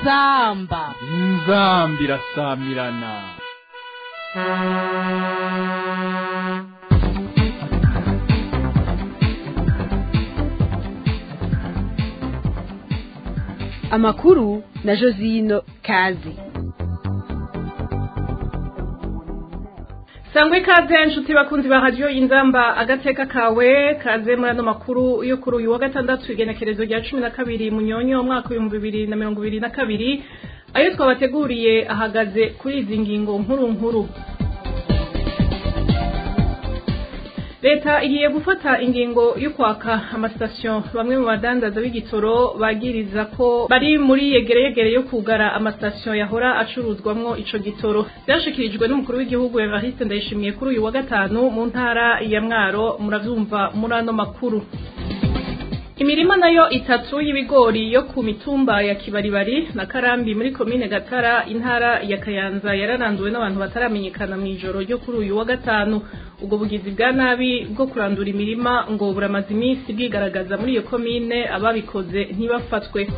inzamba inzamba irasamirana amakuru na josino kazi sangwe ikaze nshuti bakunzi ba radiyo inzamba agateka kawe kaze muri ano makuru yo kuri uyu wa gatandatu igenekerezo rya cumi na kabiri munyonyo umwaka w'ibihumbi bibiri na mirongo ibiri na kabiri ayo twabateguriye ahagaze kuri izi ngingo nkuru nkuru leta igiye gufata ingingo yo kwaka amasitasiyo bamwe mu badandaza b'igitoro bagiriza ko bari muri yegereyegere yo kugara amasitasiyo yahora acuruzwamwo ico gitoro byashikirijwe n'umukuru w'igihugu Evariste Ndayishimiye kuri uyu wa gatanu mu ntara ya Mwaro muravyumva muri ano makuru Imirima nayo itatu y'ibigori yo ku mitumba ya Kibaribari na Karambi muri komine Gatara intara ya Kayanza yararanduwe n'abantu bataramenyekana mu ijoro ryo kuri uyu wa gatanu ubwo bugizi bwa nabi bwo kurandura imirima ngo buramaze iminsi bwigaragaza muri iyo komine ababikoze ntibafatwe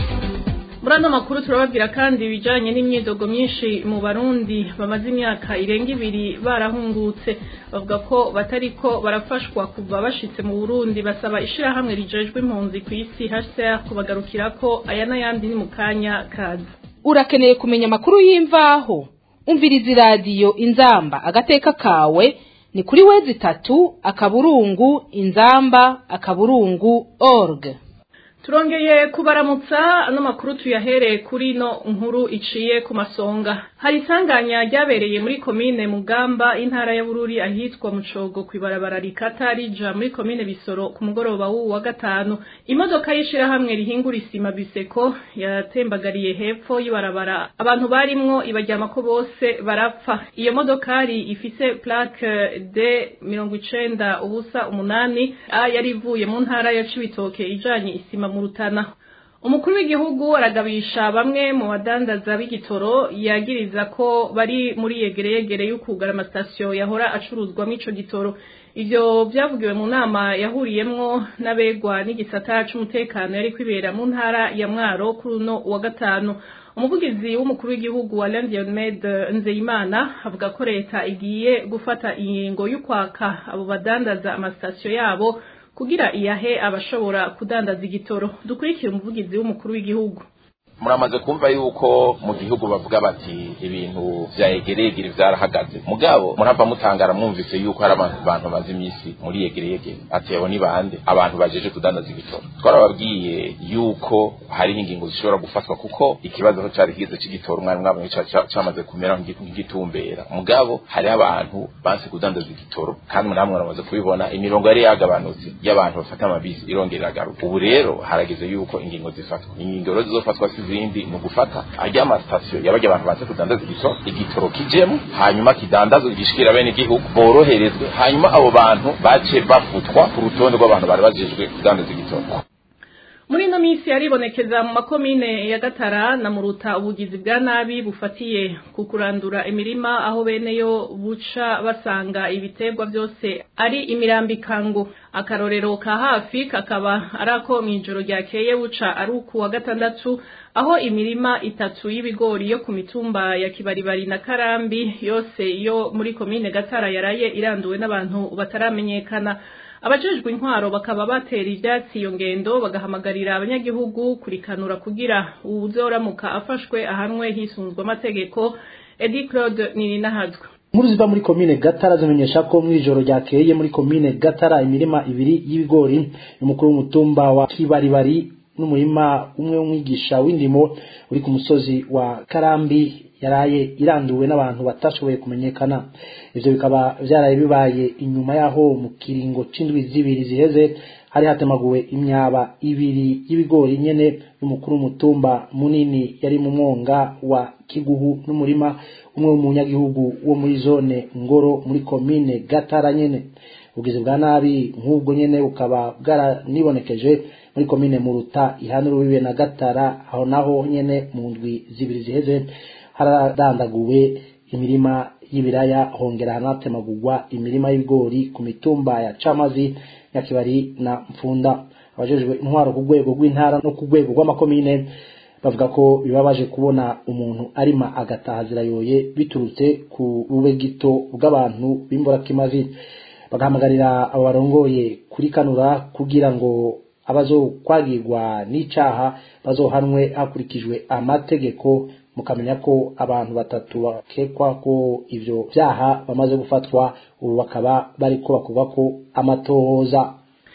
muri ano makuru turababwira kandi ibijanye n'imyidogo myinshi mu barundi bamaze imyaka irenga ibiri barahungutse bavuga ko batariko barafashwa kuva bashitse mu burundi basaba ishirahamwe rijejwe impunzi ku isi hcr kubagarukirako aya n'ayandi ni mu kanya kaza urakeneye kumenya amakuru y'imvaho umviriza iradiyo inzamba agateka kawe ni kuri wezi itatu akaburungu inzamba akaburungu org turongeye kubaramutsa ano makuru tuyahereye kuri no nkuru iciye ku masonga hari isanganya ryabereye muri komine mugamba intara ya bururi ahitwa mucogo kwibarabara rikata rija muri komine bisoro ku mugoroba w'uwu wa gatanu imodoka y'ishirahamwe rihingura isima biseko yatembagariye hepfo y'ibarabara abantu barimwo ibajyama ko bose barapfa iyo modokari ifise plaque d mirongo icenda ubusa umunani a yari ivuye mu ntara ya cibitoke ijanye isima mu rutana umukuru w'igihugu aragabisha bamwe mu badandaza b'igitoro yagiriza ko bari muri yegereyegere y'ukugara amasitasiyo yahora acuruzwamo ico gitoro ivyo vyavugiwe mu nama yahuriyemwo n'abegwa n'igisata c'umutekano yari kwibera mu ntara ya mwaro kuri uno wa gatanu umuvugizi w'umukuru w'igihugu wa Landiomed Nzeyimana avuga ko leta igiye gufata ingingo y'ukwaka abo badandaza amasitasiyo yabo kugira iyahe abashobora kudandaza igitoro dukurikire umuvugizi w'umukuru w'igihugu muramaze kumva yuko mu gihugu bavuga bati ibintu vya egereyegere vyarahagaze mugabo murava mutangara mwumvise yuko hari abantu bantu bazi imisi muri yegereyegere ati abo ni bande abantu bajeje kudandaza igitoro twarababwiye yuko hariho ingingo zishobora gufatwa kuko ikibazo aho cari kigize c'igitoro umwari mwabonye camaze kumera nk'igitumbera mugabo hariho abantu banse kudandaza igitoro kandi namwe muramaze kubibona imirongo yari yagabanutse y'abantu bafata amabisi irongera iragaruka ubu rero harageze yuko ingingo zifatwa ingingo rero zizofatwa izindi ni ugufata ajya amasitasiyo yabajya abantu baze kudandaza igitoro igitoro kijemo hanyuma kidandazwe gishikira bene igihugu boroherezwe hanyuma abo bantu bace bafutwa ku rutonde rw'abantu bari bajejwe kudandaza igitoro muri ino minsi yaribonekeza mu makomine ya gatara na muruta ubugizi bwa nabi bufatiye ku kurandura imirima aho beneyo buca basanga ibiterwa byose ari imirambikango akarorero ka hafi kakaba ari ako mu ijoro ryakeye buca ari uku wa gatandatu aho imirima itatu y'ibigori yo ku mitumba ya kibaribari na karambi yose yo muri komine gatara yaraye iranduwe n'abantu bataramenyekana abajejwe intwaro bakaba batera ivyatsi iyo ngendo bagahamagarira abanyagihugu kurikanura kugira uwuzoramuka afashwe ahanwe hisunzwe amategeko Edi Claude Nininahazwe Nkuru ziva muri komine Gatara zimenyesha ko mu ijoro ryakeye muri komine Gatara imirima ibiri y'ibigori umukuru w'umutumba wa Kibaribari n'umurima umwe w'umwigisha w'indimo uri ku musozi wa Karambi yaraye iranduwe n'abantu batashoboye kumenyekana ivyo bikaba vyaraye bibaye inyuma yaho mu kiringo c'indwi zibiri ziheze hari hatemaguwe imyaba ibiri y'ibigori nyene y'umukuru w'umutumba munini yari mu mwonga wa Kiguhu n'umurima umwe w'umunyagihugu wo muri zone Ngoro muri komine Gatara nyene ubugizi bwa nabi nk'ubwo nyene bukaba bwaranibonekeje muri komine Muruta ihana urubibe na Gatara aho naho nyene mu ndwi zibiri ziheze haradandaguwe imirima y'ibiraya hongera hanatemagurwa imirima y'ibigori ku mitumba ya Camazi Nyakibari na Mfunda abajejwe intwaro ku rwego rw'intara no ku rwego rw'amakomine bavuga ko bibabaje kubona umuntu arima agataha zirayoye biturutse ku bube gito bw'abantu b'imburakimazi bagahamagarira abo barongoye kurikanura kugira ngo abazokwagirwa n'icaha bazohanwe hakurikijwe amategeko mukamenya ko abantu batatu bakekwa ko ivyo vyaha bamaze gufatwa ubu bakaba bariko bakorwa ko amatohoza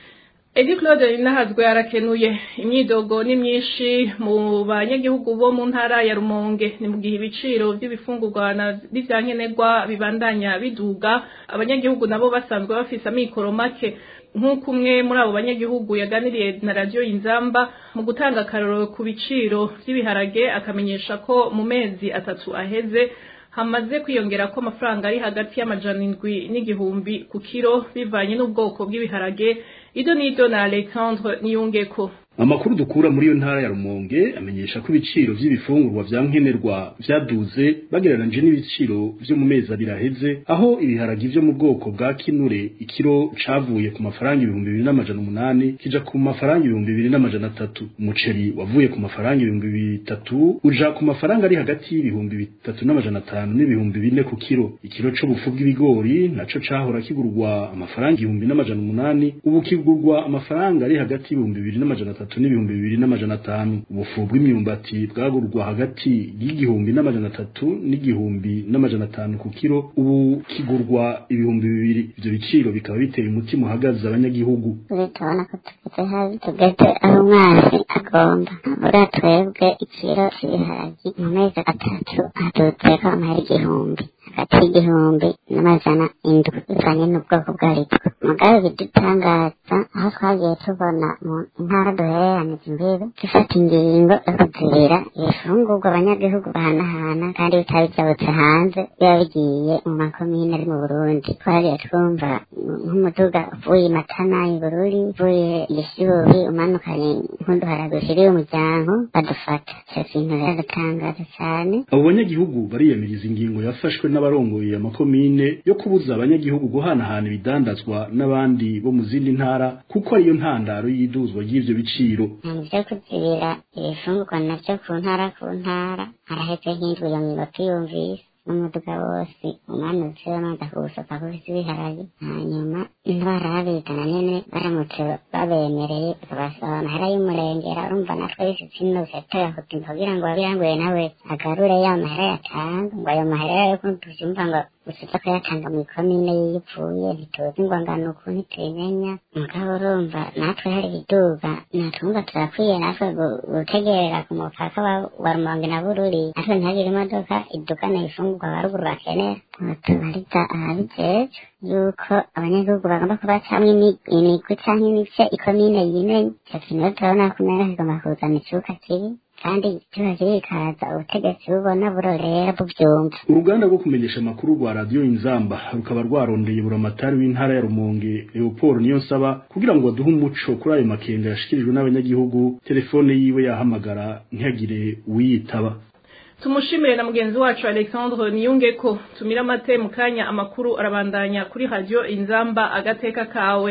Edi Claude Nahazwe arakenuye imyidogo ni myinshi mu banyagihugu bo mu ntara ya Rumonge ni mu gihe ibiciro by'ibifungurwa na n'ivyankenerwa bibandanya biduga abanyagihugu nabo basanzwe bafise amikoro make nk'uko umwe muri abo banyagihugu yaganiriye na radiyo inzamba mu gutanga akarorero ku biciro by'ibiharage akamenyesha ko mu mezi atatu aheze hamaze kwiyongera ko amafaranga ari hagati y'amajana indwi n'igihumbi ku kiro bivanye n'ubwoko bw'ibiharage ido n'ido na alexandre niyungeko amakuru dukura muri iyo ntara ya rumonge amenyesha ko ibiciro vy'ibifungurwa vya nkenerwa vyaduze bagereranije n'ibiciro vyo mu mezi abiri aheze aho ibiharagi vyo mu bwoko bwa kinure ikiro cavuye ku mafaranga ibihumbi bibiri n'amajana umunani kija ku mafaranga ibihumbi bibiri n'amajana atatu umuceri wavuye ku mafaranga ibihumbi bitatu uja ku mafaranga ari hagati y'ibihumbi bitatu n'amajana atanu n'ibihumbi bine ku kiro ikiro c'ubufu bw'ibigori naco cahora kigurwa amafaranga ibihumbi n'amajana umunani ubu kigurwa amafaranga ari hagati y'ibihumbi bibiri n'amajana atatu atatu n'ibihumbi bibiri n'amajana atanu ubufu bw'imyumbati bwagurwa hagati y'igihumbi n'amajana atatu n'igihumbi n'amajana atanu ku kiro ubu kigurwa ibihumbi bibiri ivyo biciro bikaba biteye umutima uhagaze abanyagihugu tubona ko tugeze habi tugeze aho umwasi agomba buriya twebwe ikiro cy'ibiharagi mu mezi atatu hadutseko amahera igihumbi hagati y'igihumbi n'amajana indwi bivanye n'ubwoko bwaritwo mugabe bidutangaza aho twagiye tubona mu ntara duhereranije imbibe dufata ingingo yo kuzibira ibifungurwa abanyagihugu bahanahana kandi bitaba byabutse hanze biba bigiye mu makomine ari mu burundi twagiye twumva nk'umuduga uvuye matana ibururi uvuye igishubi umanukanye nk'uduharago ushiriye umuryango badufata icyo kintu rero gatangaza cyane abo banyagihugu bariyamiriza ingingo yafashwe n'abarongoye amakomine yo kubuza abanyagihugu guhanahana ibidandazwa n'abandi bo mu zindi ntara kuko ariyo ntandaro y'iduzwa ry'ivyo biciro ibintu byo kuzibira ibifungurwa navyo ku ntara ku ntara haraheze nk'indwi iyo ngingo tuyumvise n'umuduga wose umanutse bamaze kuwusoka kufise ibiharage hanyuma ntibarabizana nyene baramutse babemereye bakabasaba amahera y'umurengera urumva natwe bifise inosetera kutimba kugira ngo wabiranguye nawe agarure ya mahera yatanga ngo ayo mahera yo kutuvyumva ngo usiza kuyatanga mu ikomine yipfuye ntituzi ngo angana uku ntitubimenya mugabo urumva natwe hari ibiduga natwumva turakwiye natwe gutegerera ku mupaka wa rumonge na bururi natwe ntihagire imodoka idugana ibifungurwa baruguru bakenera tubariza ababijejwe yuko abanyagihugu bagomba kubacamwo imigwi canke imice ikomine yimenye ico kintu rero turabona kumera kigomba kuzana icuka kibi kandi kiba kirikaza ubutegetsi bubona burorera buvyumva uruganda rwo kumenyesha amakuru rwa radiyo inzamba rukaba rwarondeye buramatari w'intara ya rumonge leopold niyo nsaba kugira ngo baduhe umuco kuri ayo makenga yashikirijwe n'abanyagihugu telefone yiwe yahamagara ntihagire uwiyitaba tumushimire na mugenzi wacu alexandre niyunge ko tumira amate mu kanya amakuru arabandanya kuri radiyo inzamba agateka kawe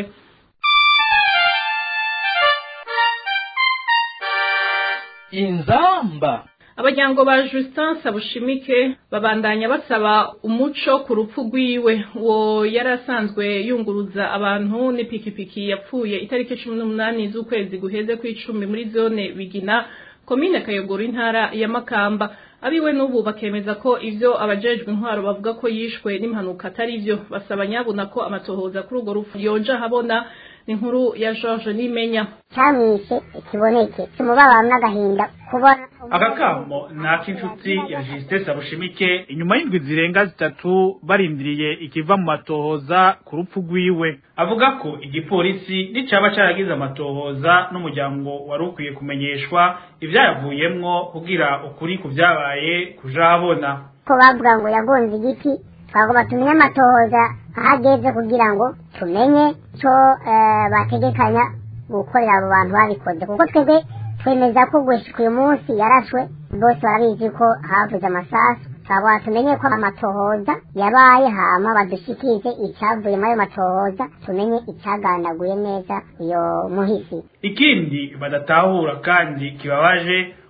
inzamba abajyango ba Justin Sabushimike babandanya basaba umuco ku rupfu rwiwe uwo yari asanzwe yunguruza abantu n'ipikipiki yapfuye itariki cumi n'umunani z'ukwezi guheze ku icumi muri zone bigina komine kayogoro intara ya makamba abiwe n'ubu bakemeza ko ivyo abajejwe intwaro bavuga ko yishwe n'impanuka atari vyo basaba nyabuna ko amatohoza kuri urwo rupfu yoja habona ni inkuru ya George Nimenya cyamwishe ikiboneke kimubabaro n'agahinda kubona aka kamo ni ak'inshuti ya Justin Sabushimike inyuma y'indwi zirenga zitatu barindiriye ikiva mu matohoza ku rupfu rwiwe avuga ko igipolisi nicaba caragize amatohoza n'umuryango wari ukwiye kumenyeshwa ivyayavuyemwo kugira ukuri ku vyabaye kuja habona ko bavuga ngo yagonze igiti twagomba tumenye amatohoza ahageze kugira ngo tumenye co bategekanya gukorera abo bantu babikoze kuko twebwe twemeza ko gushika uyu munsi yarashwe bose barabizi ko havuze amasasu twagomba tumenye ko amatohoza yabaye hama badushikirize icyavuye muri ayo matohoza tumenye icyagandaguye neza uyo muhisi ikindi badatahura kandi kibabaje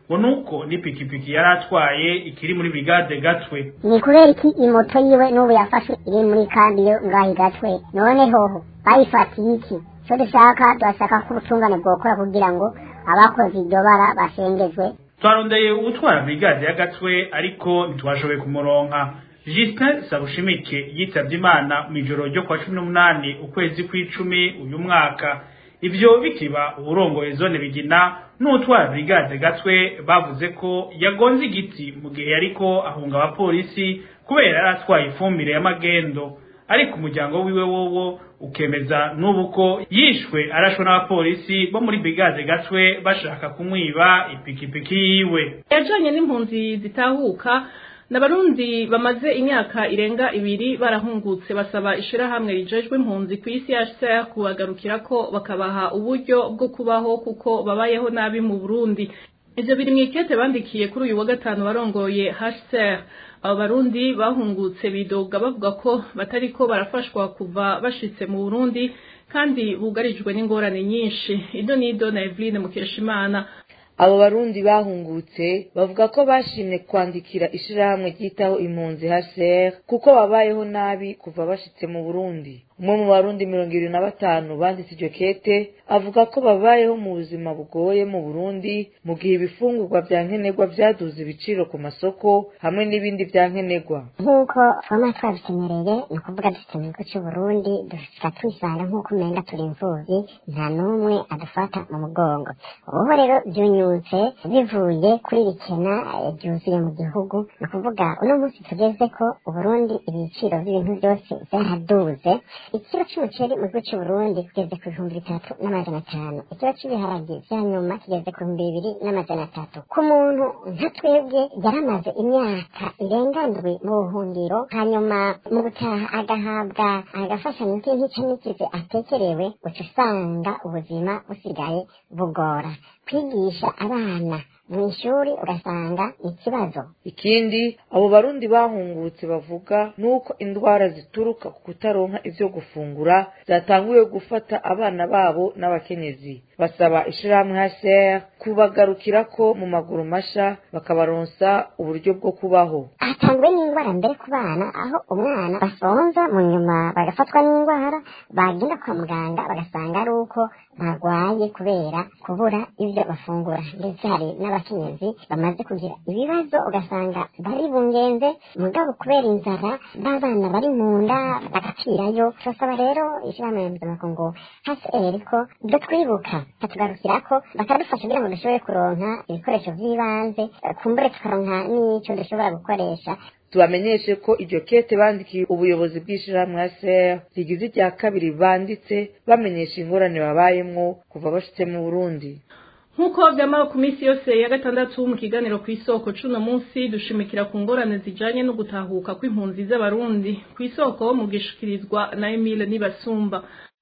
ngo nuko n'ipikipiki yari atwaye ikiri muri brigade gatwe ni kubera iki imoto yiwe n'ubu yafashwe iri muri kambi yo ngaho gatwe none hoho bayifatiye iki icyo dushaka turashaka ko ubutungane bwokora kugira ngo abakoze iryo bara bashengezwe twarondeye uwutwara brigade ya gatwe ariko ntitwashoboye kumuronka Justin Sabushimike yitabye Imana mu ijoro ryo kwa cumi n'umunani ukwezi kw'icumi uyu mwaka ivyo bikiba uburongoye zone bigina n'utwara brigade gatwe bavuze ko yagonze igiti mu gihe yariko ahunga abapolisi kubera yari atwaye ifumbire y'amagendo ariko umuryango wiwe wowo ukemeza n'ubu ko yishwe arashwe n'abapolisi bo muri brigade gatwe bashaka kumwiba ipikipiki yiwe yajanye n'impunzi zitahuka n'abarundi bamaze imyaka irenga ibiri barahungutse basaba ishirahamwe rijejwe impunzi ku isi HCR kubagarukira ko bakabaha uburyo bwo kubaho kuko babayeho nabi mu Burundi ivyo biri mw'ikete bandikiye kuri uyu wa gatanu barongoye HCR abo barundi bahungutse bidoga bavuga ko batariko barafashwa kuva bashitse mu Burundi kandi bugarijwe n'ingorane nyinshi ido nido na Eveline Mukeshimana abo barundi bahungutse bavuga ko bashimye kwandikira ishirahamwe ryitaho impunzi HCR kuko babayeho nabi kuva bashitse mu Burundi umwe mu barundi mirongo ibiri na batanu banditse iryo kete avuga ko babayeho mu buzima bugoye mu Burundi mu gihe ibifungurwa vya nkenerwa vyaduze ibiciro ku masoko hamwe n'ibindi vya nkenerwa nk'uko twama twabikenyereye ni ukuvuga dufite mu gihugu c'uburundi dushika twisanga nk'uko umenga turi imfuvyi nta n'umwe adufata mu mugongo ubuho rero vyunyutse bivuye kuri rikena ryuzuye mu gihugu ni ukuvuga uno munsi tugeze ko uburundi ibiciro vy'ibintu vyose vyaraduze ikiro c'umuceri mu gihugu c'uburundi kigeze ku bihumbi bitatu n'amajana atanu ikiro c'ibiharage vya nyuma kigeze ku bihumbi bibiri n'amajana atatu ku muntu nka twebwe yaramaze imyaka irenga ndwi mu buhungiro hanyuma mu gutaha agahabwa agafashanyo k'intica n'ikize atekerewe uca usanga ubuzima busigaye bugora kwigisha abana mu ishuri ugasanga ikibazo ikindi abo barundi bahungutse bavuga nuko indwara zituruka ku kutaronka ivyo gufungura zatanguye gufata abana babo n'abakenyezi basaba ishirahamwe HCR kubagarukirako mu maguru masha bakabaronsa uburyo bwo kubaho hatangwe n'indwara mbere ku bana aho umwana basonza mu nyuma bagafatwa n'indwara bagenda kwa muganga bagasanga ari uko barwaye kubera kubura ivyo bafungura ndetse hari n'abakenyezi bamaze kugira ibibazo ugasanga bari bungenze mugabo kubera inzara b'abana bari mu nda bagapfirayo turasaba rero ishirahamwe mpuzamakungu HCR ko dutwibuka katugarukirako bakadufasha kugira ngo dushobore kuronka ibikoresho vy'ibanze kumbure tukaronka n'ico dushobora gukoresha tubamenyeshe ko iryo kete bandikiye ubuyobozi bw'ishirahamwe HCR rigize irya kabiri banditse bamenyesha ingorane babayemwo kuva bashitse mu Burundi nk'uko byamara ku minsi yose ya gatandatu mu kiganiro ku isoko cuno munsi dushimikira ku ngorane zijanye no gutahuka kw'impunzi z'abarundi ku isoko mu gishikirizwa na Emile Nibasumba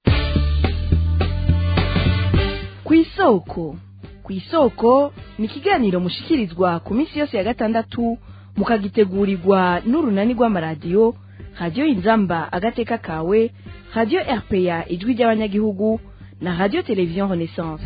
ku isoko ku isoko ni ikiganiro mushikirizwa ku minsi yose ya gatandatu mukagitegurirwa n'urunani rw'amaradiyo radiyo inzamba agateka kawe radiyo rpa ijwi ry'abanyagihugu na radiyo televiziyo renaissance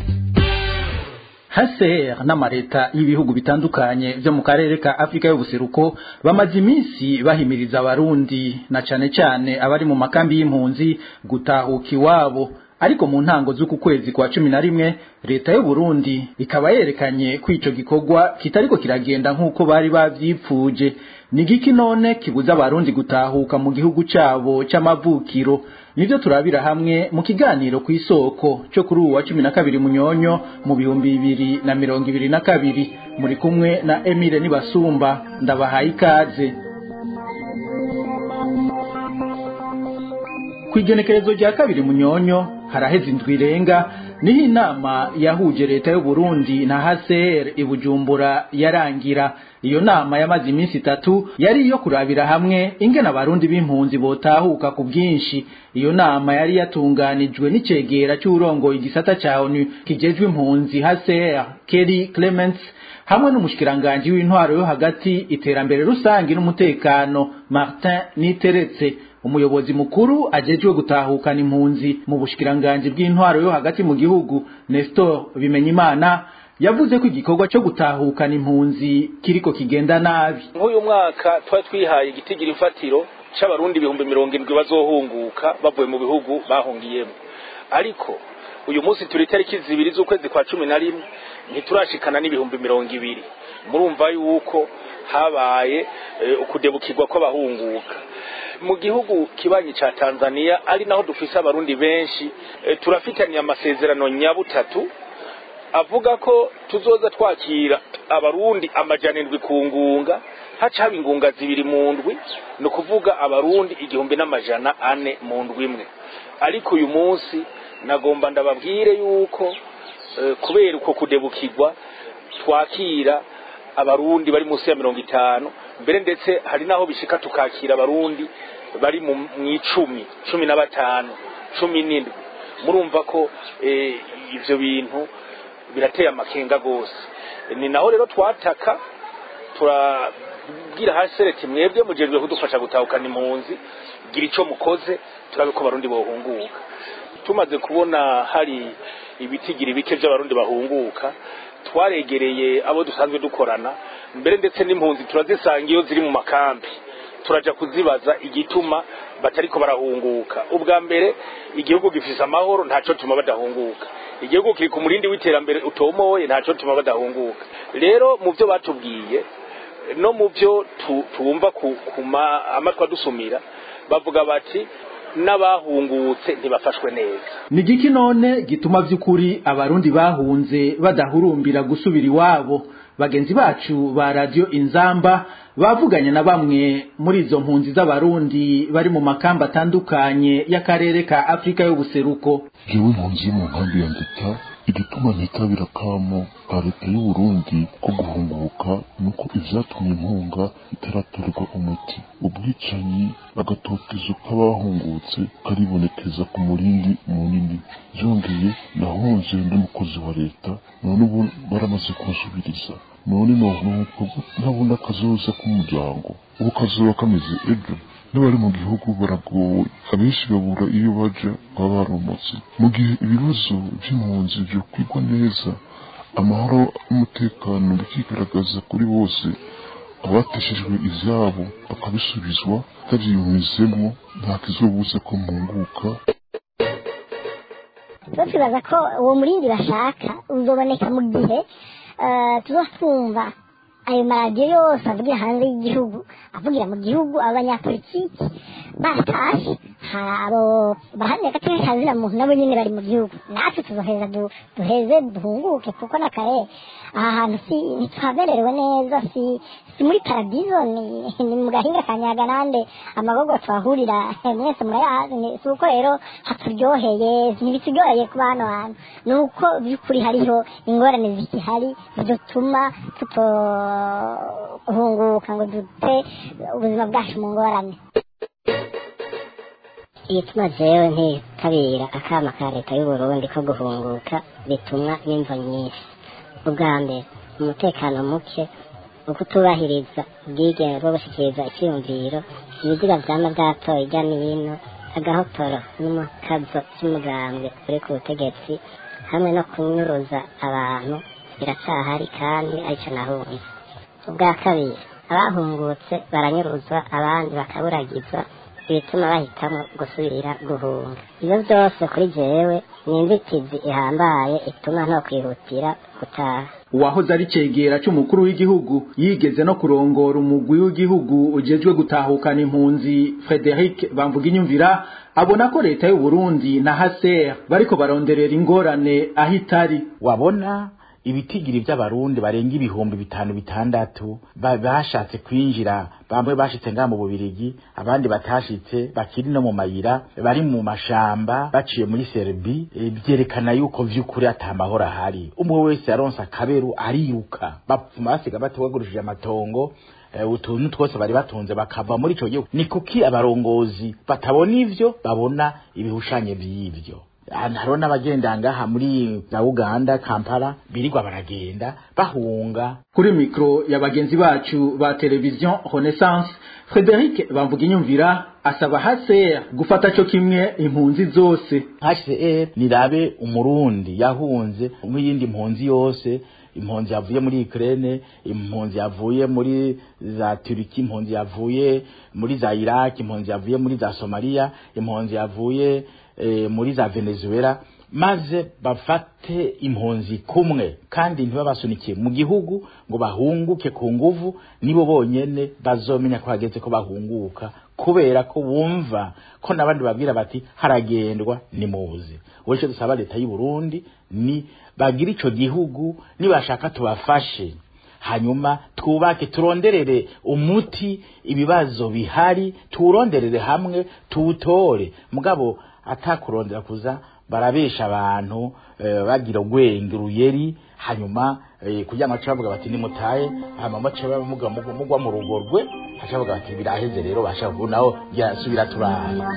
HCR n'amareta y'ibihugu bitandukanye byo mu karere ka Afrika y'ubuseruko bamaze iminsi bahimiriza abarundi na cane cane abari mu makambi y'impunzi gutahuka iwabo ariko mu ntango z'uku kwezi kwa cumi na rimwe leta y'u Burundi ikaba yerekanye ko ico gikorwa kitariko kiragenda nk'uko bari bavyipfuje ni giki none kibuza abarundi gutahuka mu gihugu cabo c'amavukiro nivyo turabira hamwe mu kiganiro ku isoko cyo kuri uwa cumi na kabiri munyonyo mu bihumbi bibiri na mirongo ibiri na kabiri muri kumwe na Emile Nibasumba ndabahaye ikaze kwigenekerezo rya kabiri munyonyo haraheze indwi irenga niho inama yahuje leta y'u Burundi na HCR ibujumbura yarangira iyo nama yamaze iminsi itatu yari iyo kurabira hamwe ingene abarundi b'impunzi botahuka ku bwinshi iyo nama yari yatunganijwe n'icegera cy'urongoye igisata ca ONU kijejwe impunzi HCR Kelly Clements hamwe n'umushikiranganje w'intwaro yo hagati iterambere rusangi n'umutekano Martin Niteretse umuyobozi mukuru ajejwe gutahukana impunzi mu bushikiranganje bw'intwaro yo hagati mu gihugu Nestor Bimenyimana yavuze ko igikorwa cyo gutahukana impunzi kiriko kigenda nabi nk'uyu mwaka twari twihaye igitigira imfatiro c'abarundi ibihumbi mirongo indwi bazohunguka bavuye mu bihugu bahungiyemo ariko uyu munsi turi itariki zibiri z'ukwezi kwa cumi na rimwe ntiturashikana n'ibihumbi mirongo ibiri murumva yuko habaye ukudebukirwa kw'abahunguka mu gihugu kibanyi ca Tanzania ari naho dufise abarundi benshi turafitaniye amasezerano nyabutatu avuga ko tuzoza twakira abarundi amajana indwi ku ngunga haca haba ingunga zibiri mu ndwi ni ukuvuga abarundi igihumbi n'amajana ane mu ndwi imwe ariko uyu munsi nagomba ndababwire yuko kubera uko kudebukirwa twakira abarundi bari munsi ya mirongo itanu mbere ndetse hari n'aho bishika tukakira abarundi bari mu icumi cumi na batanu cumi n'indwi murumva ko ibyo bintu birateye amakenga rwose ni naho rero twataka turabwira hasi sereti mwebwe mujejwe kudufasha gutahukana impunzi gira icyo mukoze turabe ko abarundi bohunguka tumaze kubona hari ibitigira bike by'abarundi bahunguka twaregereye abo dusanzwe dukorana mbere ndetse n'impunzi turazisanga iyo ziri mu makambi turaja kuzibaza igituma batariko barahunguka ubwa mbere igihugu gifise amahoro ntaco tuma badahunguka igihugu kiri ku murindi w'iterambere utomoye ntaco tuma badahunguka rero mu byo batubwiye no mu byo tumva ku amatwi adusumira bavuga bati n'abahungutse ntibafashwe neza ni giki none gituma by'ukuri abarundi bahunze badahurumbira gusubira iwabo bagenzi bacu ba radiyo inzamba bavuganye na bamwe muri izo mpunzi z'abarundi bari mu makamba atandukanye y'akarere ka afurika y'ubuseruko jewe impunzi mu nkambi ya ndeta igituma ntitabira kamo ka leta y'u Burundi ko guhunguka nuko ivyatumye impunga itaratorerwa umuti ubwicanyi agatotezo k'abahungutse karibonekeza ku murindi munini vyongeye nahunze ndi mukozi wa leta none ubu baramaze kunsubiriza none nonuko ntabona akazoza k'umuryango ubu kazoba kameze ejo n'abari mu gihugu baragowe abenshi babura iyo baja baba baromotse mu gihe ibibazo by'impunzi byo kwigwa neza amahoro n'umutekano bikigaragaza kuri bose abateshejwe ivyabo bakabisubizwa bavyiyumvizemwo nta kizobuza ko mpunguka twibaza ko uwo murindi bashaka uzoboneka mu gihe tuzotwumva ayo maradiyo yose avugira hanze y'igihugu avugira mu gihugu abanyapolitiki batashe abo bahamya gateka kazina muntu nabo nyine bari mu gihugu natwe tuzoheza duheze duhunguke kuko na kare aha hantu si ntitwabererewe neza si si muri paradizo ni ni mu gahinga ka nyaganande amagorwa twahurira mwese murayazi si uko rero haturyoheye ntibituryoheye kuba hano hantu ni uko by'ukuri hariho ingorane zikihari zidutuma tutohunguka ngo dute ubuzima bwacu mu ngorane igituma jewe ntitabira akama ka leta y'uburundi ko guhunguka bitumwa n'imvo nyinshi ubwa mbere umutekano muke ukutubahiriza ubwigenge bwo gushyikiriza icyiyumviro ibiziga vyama vyatoye hirya n'ino agahotoro n'umukazo vy'umugambwe uri ku butegetsi hamwe no kunyuruza abantu biracahari kandi arico nahunze ubwa kabiri abahungutse baranyuruzwa abandi bakaburagizwa ibituma bahitamo gusubira guhunga ibyo byose kuri jewe ni inzitizi ihambaye ituma nto kwihutira gutaha uwahoze ari cegera c'umukuru w'igihugu yigeze no kurongora umugwi w'igihugu ujejwe gutahukana impunzi Frederic Bamvuginyumvira abona ko leta y'u Burundi na HCR bariko baronderera ingorane aho itari wabona ibitigiri by'abarundi barenga ibihumbi bitanu bitandatu bashatse kwinjira bamwe bashitse ngaha mu bubirigi abandi batashitse bakiri no mu mayira bari mu mashamba baciye muri serbi byerekana yuko vy'ukuri atamahoro ahari umwe wese yaronse akaberu ariruka bapfuma basiga batogurishije amatongo utuntu twose bari batunze bakava muri ico gihugu ni kuki abarongozi batabona ivyo babona ibihushanye vy'ivyo hariho n'abagenda ngaha muri za uganda kampala birirwa baragenda bahunga kuri mikro ya bagenzi bacu ba televiziyo renaissance frederic bamvuginyumvira asaba hcr gufata co kimwe impunzi zose hcr nirabe umurundi yahunze nk'iyindi mpunzi yose impunzi yavuye muri Ukraine impunzi yavuye muri za Turiki impunzi yavuye muri za Iraq impunzi yavuye muri za Somalia impunzi yavuye e, muri za Venezuela maze bafate impunzi kumwe kandi ntibabasunikiye mu gihugu ngo bahunguke ku nguvu nibo bonyene bazomenya ko hageze ko bahunguka kubera ko bumva ko n'abandi babwira bati haragendwa ni muzi wese dusaba leta y'u Burundi ni bagira ico gihugu nibashaka tubafashe hanyuma twubake turonderere umuti ibibazo bihari turonderere hamwe tuwutore mugabo atakurondera kuza barabesha abantu e, bagira gwenge ruyeri hanyuma e, kugira ngo bavuga bati nimutaye hama bace bamuga mugwa mu rugo rwe hacavuga bati biraheze rero bashavu naho yasubira turara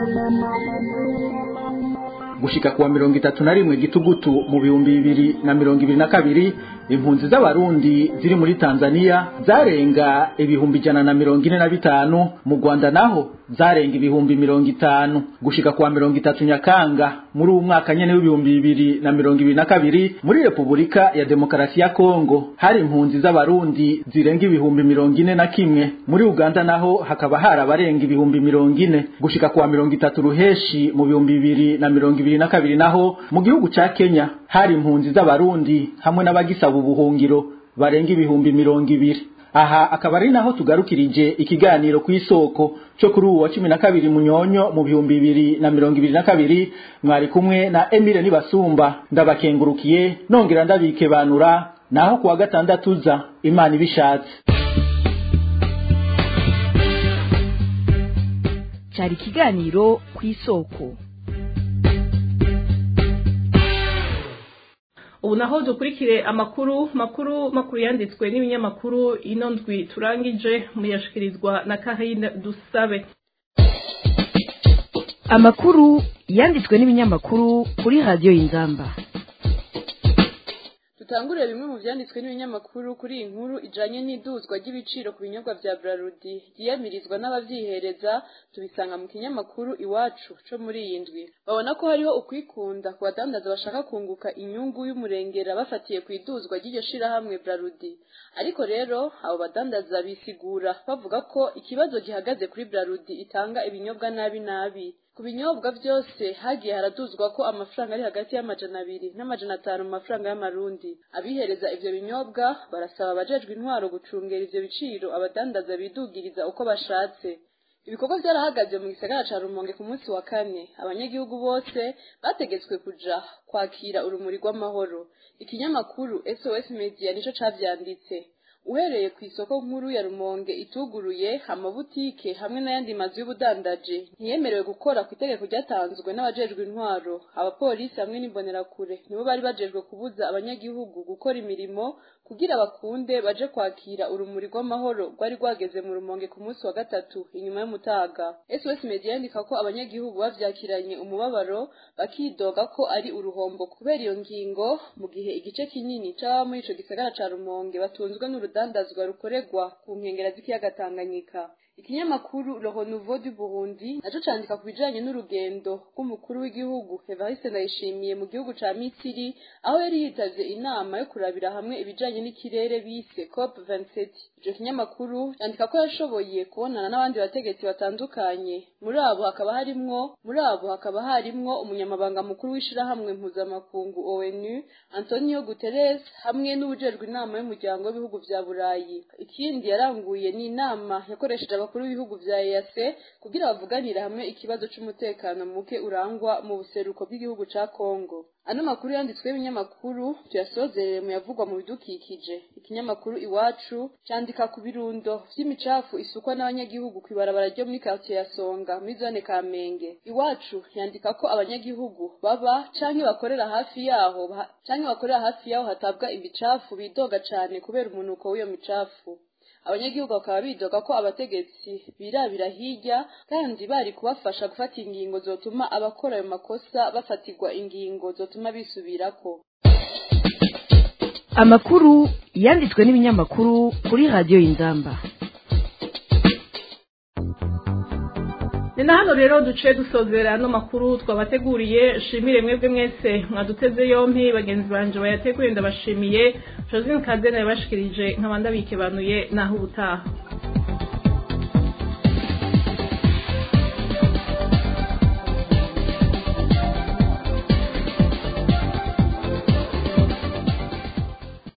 gushika kuwa mirongo itatu na rimwe gitugutu mu bihumbi bibiri na mirongo ibiri na kabiri impunzi z'abarundi ziri muri tanzania zarenga ibihumbi ijana na mirongo ine na bitanu mu rwanda naho zarenga ibihumbi mirongo itanu gushika kuwa mirongo itatu nyakanga muri uwu mwaka nyene w'ibihumbi bibiri na mirongo ibiri na kabiri muri repubulika ya demokarasi ya kongo hari impunzi z'abarundi zirenga ibihumbi mirongo ine na kimwe muri uganda naho hakaba hari abarenga ibihumbi mirongo ine gushika kuwa mirongo itatu ruheshi mu bihumbi bibiri na mirongo ibiri na kabiri naho mu gihugu ca kenya hari impunzi z'abarundi hamwe n'abagisaba ubuhungiro barenga ibihumbi mirongo ibiri aha akaba ari naho tugarukirije ikiganiro ku isoko cyo kuri uwa cumi na kabiri munyonyo mu bihumbi bibiri na mirongo ibiri na kabiri mwari kumwe na emile nibasumba ndabakengurukiye nongera ndabikebanura naho kuwa gatandatu uza imana ibishatse cyari ikiganiro ku isoko ubu naho dukurikire amakuru makuru makuru yanditswe n'ibinyamakuru ino ndwi turangije muyashikirizwa na Karine Dusabe amakuru yanditswe n'ibinyamakuru kuri radiyo y'inzamba dutangurire bimwe mu byanditswe n'ibinyamakuru kuri iyi nkuru ijanye n'iduzwa ry'ibiciro ku binyobwa vya Brarudi yiyamirizwa n'abavyihereza tubisanga mu kinyamakuru iwacu co muri iyi ndwi babona ko hariho ukwikunda ku badandaza bashaka kunguka inyungu y'umurengera bafatiye ku iduzwa ry'iryo shirahamwe Brarudi ariko rero abo badandaza bisigura bavuga ko ikibazo gihagaze kuri Brarudi itanga ibinyobwa nabi nabi ku binyobwa byose hagiye haraduzwa ko amafaranga ari hagati y'amajana abiri n'amajana atanu mu mafaranga y'amarundi abihereza ivyo binyobwa barasaba abajejwe intwaro gucungera ivyo biciro abadandaza bidugiriza uko bashatse ibikorwa byarahagaze mu gisagara ca rumonge ku munsi wa kane abanyagihugu bose bategetswe kuja kwakira urumuri rw'amahoro ikinyamakuru sos media nico cavyanditse uhereye ku isoko nkuru ya rumonge ituguruye amabutike hamwe n'ayandi mazu y'ubudandaji ntiyemerewe gukora ku itegeko ryatanzwe n'abajejwe intwaro abapolisi hamwe n'imbonerakure nibo bari bajejwe kubuza abanyagihugu gukora imirimo kugira bakunde baje kwakira urumuri rw'amahoro rwari rwageze mu rumonge ku munsi wa gatatu inyuma y'umutaga sos media yandika ko abanyagihugu bavyakiranye umubabaro bakidoga ko ari uruhombo kubera iyo ngingo mu gihe igice kinini c'ababa muri ico gisagara ca rumonge batunzwe n'urudandazwa rukorerwa ku nkengera z'ikiyaga tanganyika ikinyamakuru le renouveau du burundi naco candika ku bijanye n'urugendo rw'umukuru w'igihugu evariste ndayishimiye mu gihugu ca misiri aho yari yitavye inama yo kurabira hamwe ibijanye n'ikirere bise cop 27 ico kinyamakuru candika ko yashoboye kubonana n'abandi bategetsi batandukanye muri abo hakaba harimwo muri abo hakaba harimwo umunyamabanga mukuru w'ishirahamwe mpuzamakungu onu antonio guterres hamwe n'uwujejwe inama y'umuryango w'ibihugu vya burayi ikindi yaranguye ni inama yakoresheje abakuru b'ibihugu vya EAC kugira bavuganire hamwe ikibazo c'umutekano muke urangwa mu buseruko bw'igihugu ca Kongo ano makuru yanditswe y'ibinyamakuru tuyasozerere mu yavugwa mu bidukikije ikinyamakuru iwacu candika ku birundo vy'imicafu isukwa n'abanyagihugu kw'ibarabara ryo muri quartier ya Songa muri zone Kamenge iwacu yandika ko abanyagihugu baba canke bakorera hafi yaho canke bakorera hafi yaho hatabwa imicafu bidoga cane kubera umunuko w'iyo micafu abanyagihugu bakaba bidoga ko abategetsi birabira hirya kandi bari kubafasha gufata ingingo zotuma abakora ayo makosa bafatirwa ingingo zotuma bisubirako amakuru yanditswe n'ibinyamakuru kuri radiyo y'inzamba ni na hano rero duce dusozera ano makuru twabateguriye shimire mwebwe mwese mwaduteze yompi bagenzi banje bayateguye ndabashimiye josine kadene yabashikirije nk'abandi abikebanuye naho ubutaha